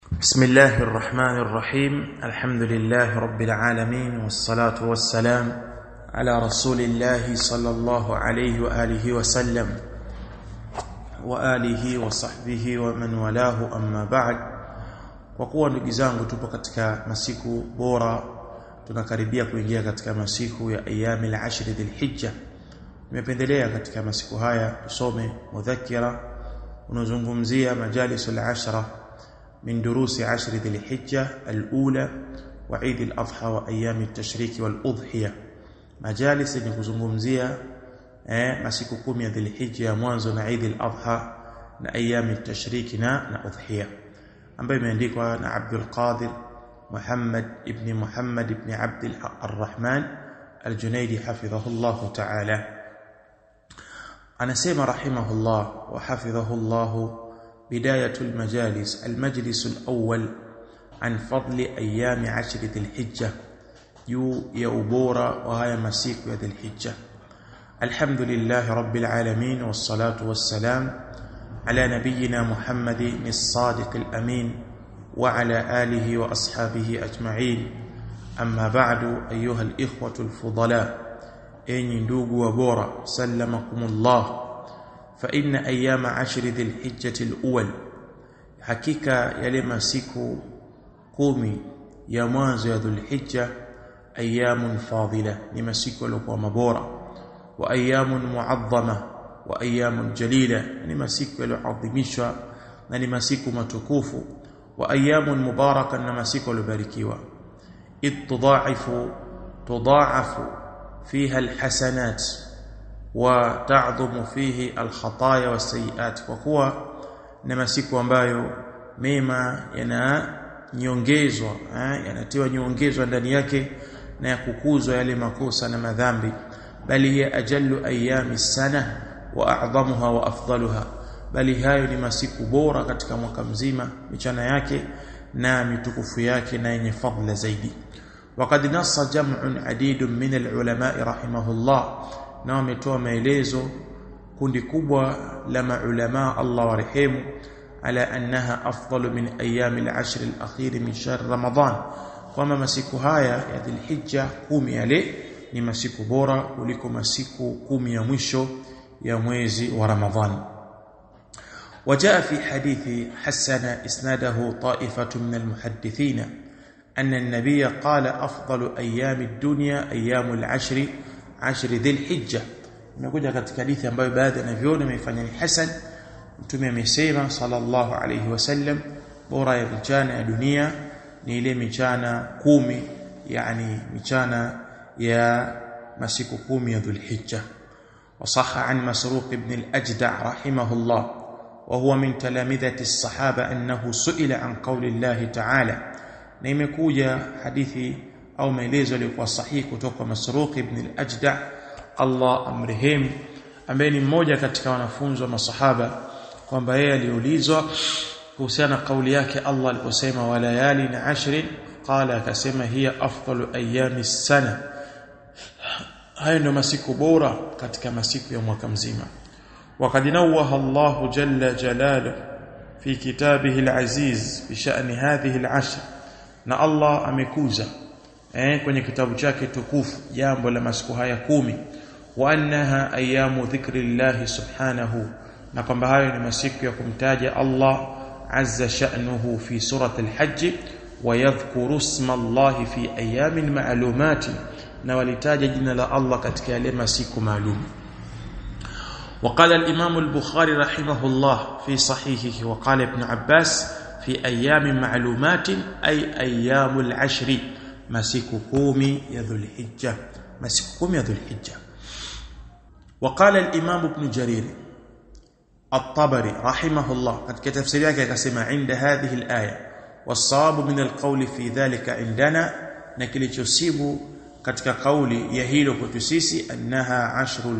بسم الله الرحمن الرحيم الحمد لله رب العالمين والصلاة والسلام على رسول الله صلى الله عليه وآله وسلم وآله وصحبه ومن والاه أما بعد kwa kuwa ndugu zangu tupo katika masiku bora tunakaribia kuingia katika masiku ya ayami al-ashr dhil-hijja nimependelea katika masiku haya tusome mudhakira unazungumzia majalis al-ashra من دروس عشر ذي الحجة الأولى وعيد الأضحى وأيام التشريك والأضحية مجالس نكزungumzia eh masiku 10 ya Dhulhijja ya mwanzo na Eid al-Adha na ayyam at-tashrik na na udhiya ambayo imeandikwa na Abdul Qadir Muhammad ibn Muhammad ibn Abd al-Rahman al-Junaidi hafidhahu Allah ta'ala anasema rahimahullah wa hafidhahu Allah بداية المجالس المجلس الأول عن فضل أيام عشر ذي الحجة يو يوبورا وهي مسيك ذي الحجة الحمد لله رب العالمين والصلاة والسلام على نبينا محمد الصادق الأمين وعلى آله وأصحابه أجمعين أما بعد أيها الإخوة الفضلاء أين ندوق وبورا سلمكم الله فإن أيام عشر ذي الحجة الأول حقيقة يلما سيكو قومي يا مwanzo ya dhulhijja أيام فاضلة لما سيكو لكو مبورة وأيام معظمة وأيام جليلة لما سيكو لعظمشوا لما سيكو متكوف وأيام مباركة لما سيكو لباركيوا إذ تضاعف تضاعف فيها الحسنات وتعظم فيه الخطايا والسيئات kwa kuwa ni masiku ambayo mema yananyongezwa yanatiwa nyongezwa ndani yake na ya kukuzwa yale makosa na madhambi bali hiya ajallu ayami sana wa a'dhamuha wa afdaluha bali hayo ni masiku bora katika mwaka mzima michana yake na mitukufu yake na yenye fadhila zaidi وقد نص جمع عديد من العلماء رحمه الله na wametoa maelezo kundi kubwa la maulama Allah warehemu ala annaha afdalu min ayami al-ashr al-akhir min shahr ramadan kwamba masiku haya ya dhulhijja kumi yale ni masiku bora kuliko masiku kumi ya mwisho ya mwezi wa ramadhan وجاء في حديث حسن اسناده طائفه من المحدثين أن النبي قال أفضل أيام الدنيا أيام العشر ashri dhilhijja imekuja katika hadithi ambayo baadhi ya naviona imefanya ni hasan mtume amesema sallallahu alayhi wasallam bora ya michana ya dunia ni ile michana kumi yani michana ya masiku kumi ya dhulhijja وصح عن مسروق بن الأجدع رحمه الله وهو من تلامذة الصحابة أنه سئل عن قول الله تعالى نيمكوجا حديثي au maelezo yaliokuwa sahihi kutoka Masruq ibn al-Ajda Allah amrehemu ambaye ni mmoja katika wanafunzi wa masahaba kwamba yeye aliulizwa kuhusiana na kauli yake Allah aliposema walayali na ashrin qala akasema hiya afdalu ayami sana hayo ndio masiku bora katika masiku ya mwaka mzima وقد نوه الله جل جلاله في كتابه العزيز بشأن هذه العشر na Allah amekuza eh, kwenye kitabu chake tukufu jambo la masiku haya kumi wa annaha ayamu dhikrillah subhanahu na kwamba hayo ni masiku ya kumtaja Allah azza sha'nuhu fi surati al-hajj wa yadhkuru isma Allah fi ayamin ma'lumat na walitaja jina la Allah katika yale masiku maalum وقال الإمام البخاري رحمه الله في صحيحه وقال ابن عباس في أيام معلومات أي أيام العشر masiku kumi ya dhulhijja masiku kumi ya dhulhijja وقال الامام ابن جرير الطبري رحمه الله katika tafsiri yake akasema inda hadhihi alaya والصواب من القول في ذلك عندنا na kilichosibu katika kauli ya hilo kwetu sisi annaha ashrul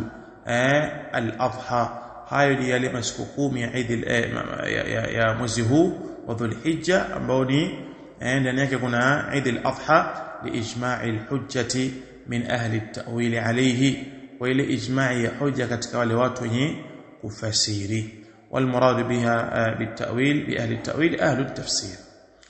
al-adha hayo ni yale masiku kumi ya Eid ya mwezi huu wa dhulhijja ambao ni ndani yake kuna Eid al-Adha liijma'i al-hujjati min ahli at-ta'wil alayhi wa ile ijma'i ya hujja katika wale watu wenye kufasiri والمراد بها بالتأويل بأهل التأويل أهل التفسير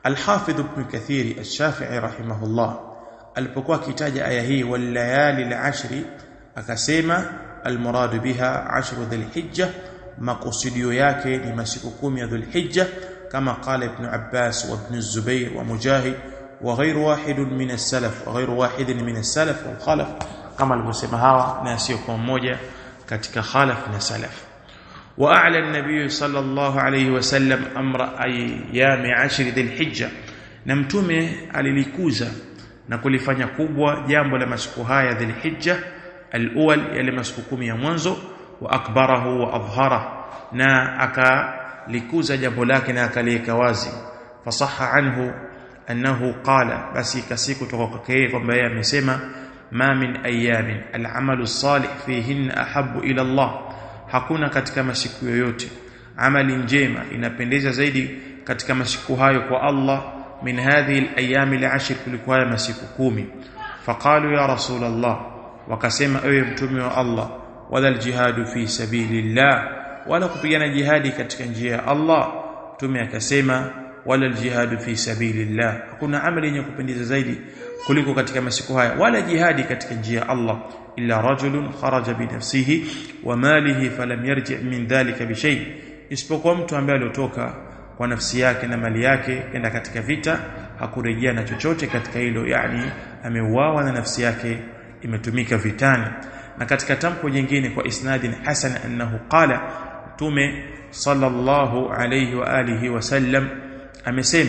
Al-Hafidh Ibn Kathiri Ash-Shafi'i rahimahullah alipokuwa akitaja aya hii wal layali al-ashri akasema al-murad biha ashru dhul-hijja makusudio yake ni masiku kumi ya dhul-hijja kama qala Ibn Abbas wa Ibn Zubair wa Mujahid wa ghayr wahid min as-salaf wa ghayr wahid min as-salaf wal khalaf kama alivyosema hawa na sio kwa mmoja katika khalaf na salaf واعلى النبي صلى الله عليه وسلم امر ايام عشر ذي الحجه na mtume alilikuza na kulifanya kubwa jambo la masiku haya dhilhijja alawwal yale masiku kumi ya mwanzo wa akbarahu wa adhhara na akalikuza jambo lake na akaliweka wazi fasaha anhu annahu qala basi kasiku kutoka kwake yeye kwamba yeye amesema ma min ayamin al'amalu salih fihinna ahabbu ila Allah hakuna katika masiku yoyote amali njema inapendeza zaidi katika masiku hayo kwa Allah min hadhihi al-ayyam al-ashr kuliko haya masiku kumi faqalu ya rasul Allah wakasema ewe mtume wa Allah wala al-jihadu fi sabilillah wala kupigana jihadi katika njia ya Allah mtume akasema wala al-jihadu fi sabilillah hakuna amali yenye kupendeza zaidi kuliko katika masiku haya wala jihadi katika njia ya Allah illa rajulun kharaja bi nafsihi wa malihi falam yarji min dhalika bi shay isipokuwa mtu ambaye aliotoka kwa nafsi yake na mali yake kenda katika vita hakurejea na chochote katika hilo yani ameuawa na nafsi yake imetumika vitani na katika tamko jingine kwa isnadin hasan annahu qala tume sallallahu alayhi wa alihi wasallam amesema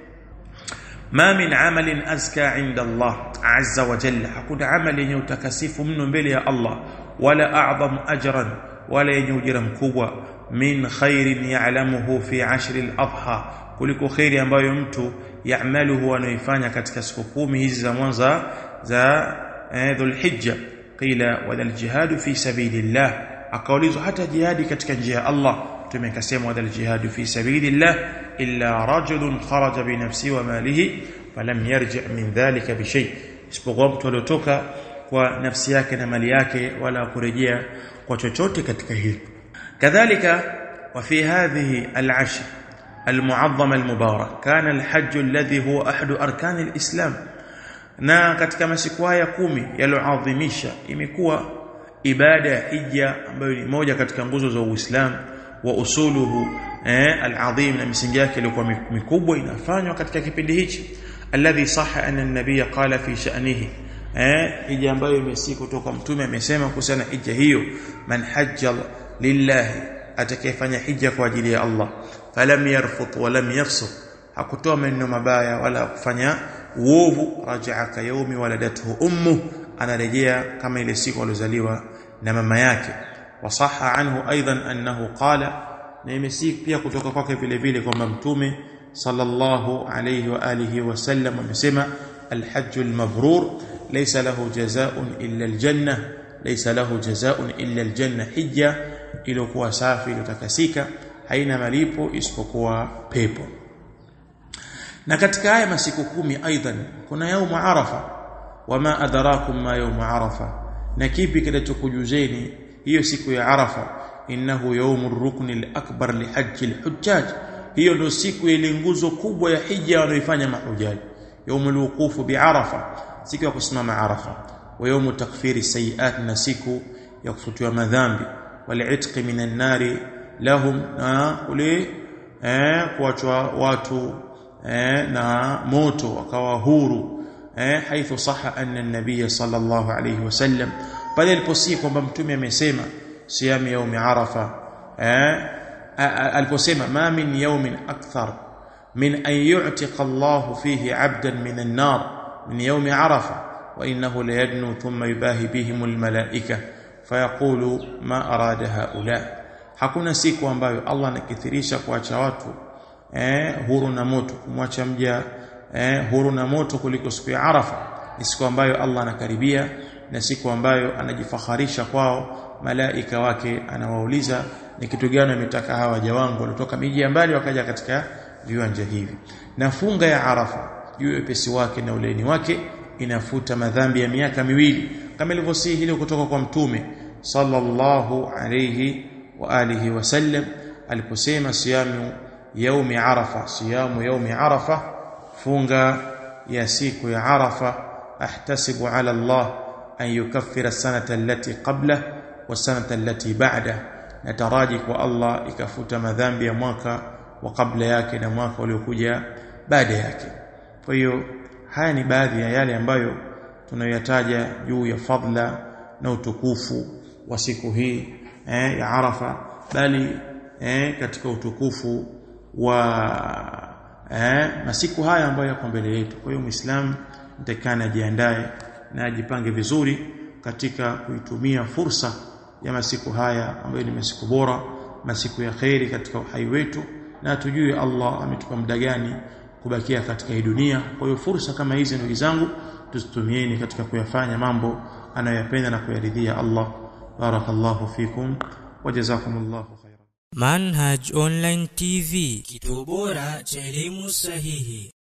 ma min amalin azka inda Allah azza wa jalla hakuna amali yenye utakasifu mno mbele ya Allah wala a'zam ajran wala yenye ujira mkubwa min khairin ya'lamuhu fi ashri al-adha kuliko khairi ambayo mtu ya'maluhu anaifanya katika siku kumi hizi za mwanzo za dhulhijja qila wala al-jihad fi sabilillah akaulizwa hata jihadi katika njia ya Allah tumekasema wala al-jihad fi sabilillah illa rajulun kharaja bi nafsi wa malihi falam yarji min dhalika bi shay isipokuwa mtu aliotoka kwa nafsi yake na mali yake wala kurejea kwa chochote katika hili kadhalika wa fi hadhihi al-ashr المعظم المبارك كان الحج الذي هو احد اركان الاسلام na katika masiku haya kumi yaloadhimisha imekuwa ibada ya hija ambayo ni moja katika nguzo za Uislamu wa usuluhu eh, al-azim na misingi yake ilikuwa mikubwa inafanywa katika kipindi hichi alladhi sahha anna an-nabiy qala fi sha'nihi eh hija ambayo imesi kutoka mtume amesema kuhusiana hija hiyo man hajja lillahi atakayefanya hija kwa ajili ya Allah falam yarfut wa lam yafsuq hakutoa maneno mabaya wala kufanya uovu rajaa ka yaumi waladathu ummu anarejea kama ile siku alozaliwa na mama yake wasaha anhu aidan annahu qala na imesi pia kutoka kwake vile vile kwamba mtume sallallahu alayhi wa alihi wasallam amesema الحج المبرور ليس له جزاء إلا الجنة ليس له جزاء إلا الجنة حجة iliyokuwa safi iliyotakasika haina malipo isipokuwa pepo na katika haya masiku kumi aidan kuna yaumu arafa wama adrakum ma yaumu arafa na kipi kinachokujuzeni hiyo siku ya arafa innahu yaumu rukni al-akbar li hajji al-hujjaj hiyo ndio siku ile nguzo kubwa ya hija wanaoifanya mahujaji يوم الوقوف بعرفه siku ya kusimama arafa wa yawm takfiri sayiat na siku ya kufutiwa madhambi wal'itq minan nari lahum na ule eh kuachwa watu eh na moto wakawa huru eh haithu saha anna an-nabiy sallallahu alayhi wasallam pale aliposii kwamba mtume amesema siyamu yaumi arafa eh aliposema ma min yawmin akthar من أن يعتق الله فيه عبدا من النار من يوم عرفة وإنه ليدنو ثم يباهي بهم الملائكة فيقول ما أراد هؤلاء hakuna siku ambayo Allah anakithirisha kuacha watu eh, huru na moto kumwacha mja eh, huru na moto kuliko siku ya Arafa ni siku ambayo Allah anakaribia na siku ambayo anajifaharisha kwao malaika wake anawauliza ni kitu gani ametaka hawa waja wangu waliotoka miji ya mbali wakaja katika viwanja hivi na funga ya Arafa juu ya pesi wake na ulaini wake inafuta madhambi ya miaka miwili kama ilivyosihi hilo kutoka kwa mtume sallallahu alayhi wa alihi wasallam aliposema siyamu yaumi arafa siyamu yaumi arafa funga ya siku ya Arafa ahtasibu ala Allah an yukaffira sanata allati qabla wa sanata allati ba'da nataraji kwa Allah ikafuta madhambi ya mwaka wa kabla yake na mwaka uliokuja baada yake kwa hiyo haya ni baadhi ya yale ambayo tunayoyataja juu ya fadla na utukufu wa siku hii eh, ya Arafa bali eh, katika utukufu wa eh, masiku haya ambayo yako mbele yetu kwa hiyo muislamu mtakana ajiandae na ajipange vizuri katika kuitumia fursa ya masiku haya ambayo ni masiku bora masiku ya kheri katika uhai wetu na tujue Allah ametupa muda gani kubakia katika hii dunia kwa hiyo fursa kama hizi ndugu zangu tuzitumieni katika kuyafanya mambo anayoyapenda na kuyaridhia Allah barakallahu fikum wajazakumullahu khairan Manhaj Online TV kituo bora cha elimu sahihi